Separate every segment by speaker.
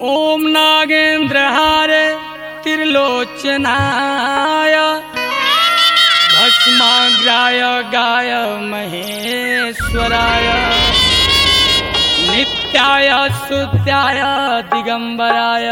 Speaker 1: ओम नागेन्द्रहार त्रिलोचनाय भस्माग्राय गाय महेश्वराय नित्याय सुत्याय दिगंबराय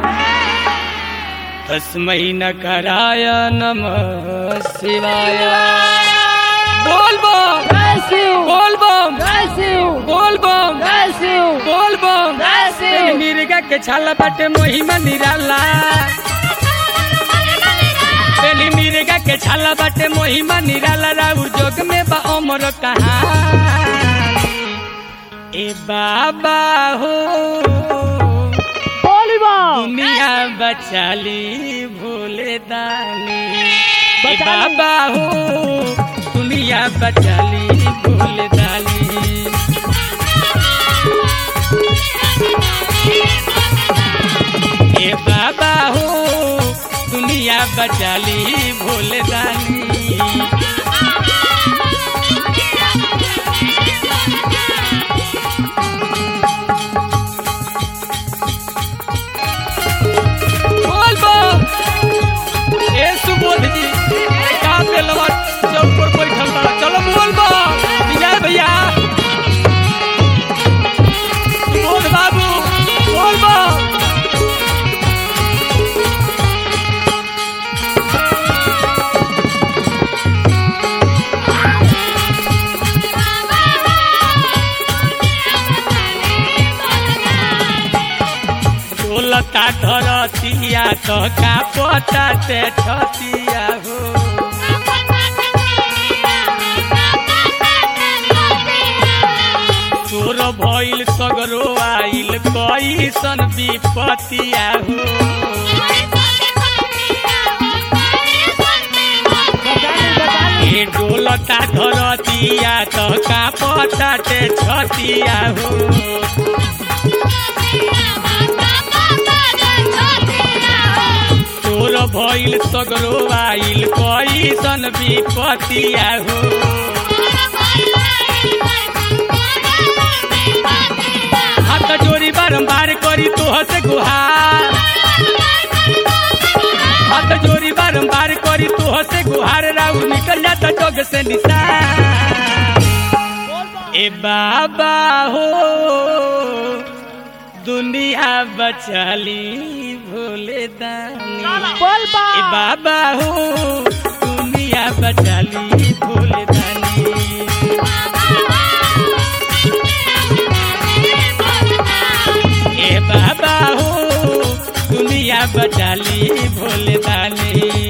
Speaker 1: तस्मै नकराय नमः शिवाय बोल बम
Speaker 2: जय शिव
Speaker 1: बोल बम
Speaker 2: जय शिव
Speaker 1: बोल बम
Speaker 2: जय शिव
Speaker 1: बोल बम
Speaker 2: जय शिव
Speaker 1: मिर्गा के छाला बाटे मोहिमा निराला बेली मिर्गा के छाला बाटे मोहिमा निराला राउर जोग में बा अमर कहानी ए बाबा हो
Speaker 2: बोली बा
Speaker 1: दुनिया बचाली भोले दानी ए
Speaker 2: बचाली।
Speaker 1: बाबा हो दुनिया बचाली भोले दानी ए बाबा हो दुनिया बचाली भोले दानी बोल बो ए सुबोध जी का पेलवा चौक पर बैठल बा चलो बोल बो विजय भैया सुबोध बाबू बोल बो बोलता धरतिया तो का पता ते छतिया हो तोर भइल सगरो आइल कैसन विपतिया हो ए डोलता धरतिया तो का पता ते छतिया हो तोर भइल सगरो आइल कैसन विपतिया हो हाथ जोड़ी बारंबार करी तोह से गुहार हाथ जोड़ी बारंबार करी तोह से गुहार राउर निकल जाता जग से निशान ए बाबा हो दुनिया बचाली भोले दानी
Speaker 2: बोल बा
Speaker 1: ए बाबा हो दुनिया बचाली भोले दानी ए बाबा हो दुनिया बचाली भोले दानी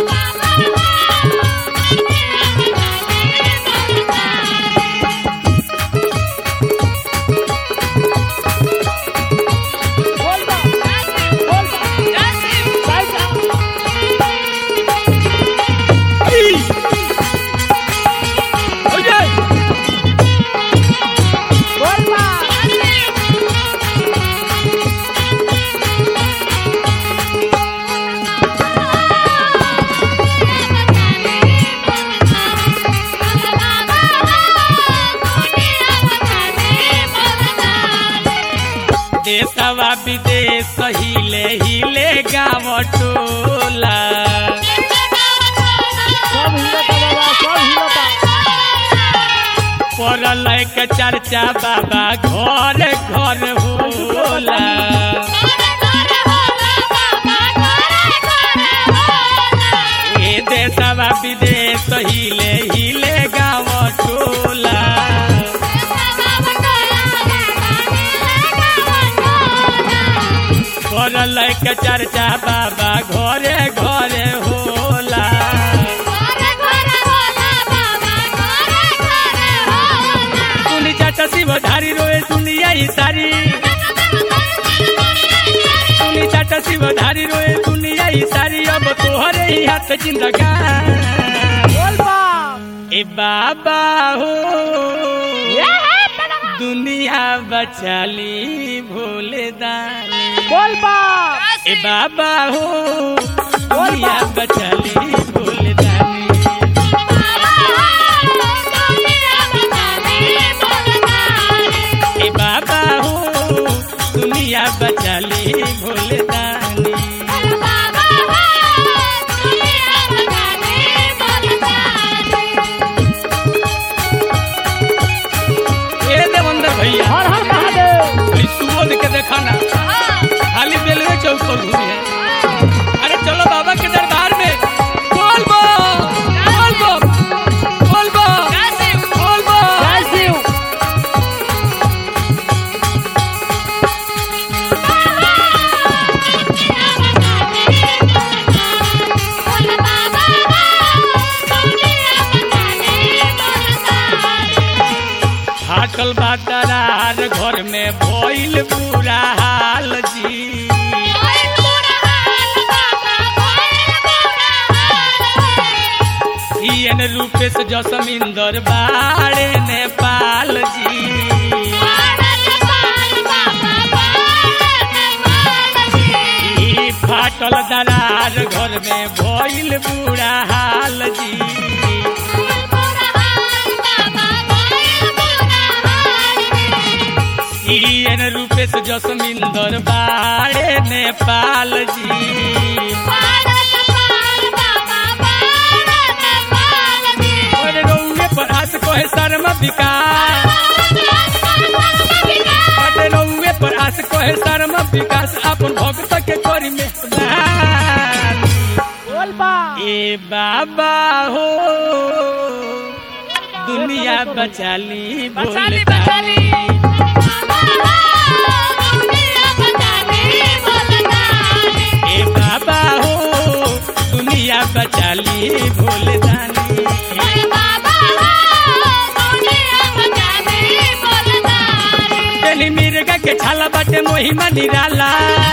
Speaker 2: बोल बा बोल बा जय शिव जय शिव
Speaker 1: ओये
Speaker 2: बोल बा
Speaker 1: देशवा विदेश हिले हिले गाँव टोला
Speaker 2: सब हिलता बाबा सब हिलता
Speaker 1: पड़ल के चर्चा बाबा घर घर होला ए देशवा विदेश हिले हिले गाँव टोला पड़ल के चर्चा बाबा घरे घरे होला सुनी चाचा शिव धारी रोए दुनिया ही सारी सुनी चाचा शिव धारी रोए दुनिया ही सारी अब तोहरे ही हाथ जिंदगान
Speaker 2: बोल बा
Speaker 1: ए बाबा हो दुनिया बचाली भोले दानी
Speaker 2: बोल बा
Speaker 1: ए बाबा हो दुनिया बचाली भोले दानी ए बाबा हो दुनिया बचाली बचाली भोले दानी ए देवंदर भैया
Speaker 2: हर हर महादेव
Speaker 1: कोई सुबोध के देखा ना खाली रेलवे चौक पर घूमी है अरे चलो बाबा के दरबार में बोल बो बोल बो बोल बो बोल बो
Speaker 2: जय शिव
Speaker 1: फाटल बादरार घर में भइल बुरा हाल जी सीएन रूपेश जसमिंदर बाड़े नेपाल जी ई फाटल दरार घर में भइल बुरा हाल जी सीएन रूपेश जसमिंदर बाड़े नेपाल जी और रउए पर हाथ कोहे शर्म विकास अरे रउए पर आस कोहे शर्म विकास अपन भक्त के करी में
Speaker 2: बोल बा
Speaker 1: ए बाबा हो दुनिया बचाली
Speaker 2: बचाली,
Speaker 1: बोल
Speaker 2: बचाली।
Speaker 1: ए बाबा हो दुनिया बचाली भोले दानी पहली मिर्गा के छाला बाटे मोहिमा निराला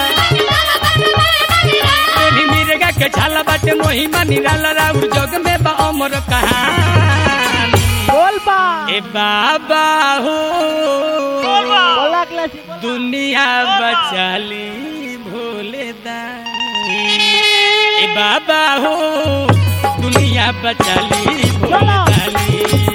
Speaker 1: पहली मिर्गा के छाला बाटे मोहिमा निराला राउर जग में बा अमर कहानी
Speaker 2: बोल बा
Speaker 1: ए बाबा हो
Speaker 2: बोला के लसी बोल
Speaker 1: दुनिया बचाली भोले दानी ए बाबा हो दुनिया बचाली भोले
Speaker 2: चलो।
Speaker 1: दानी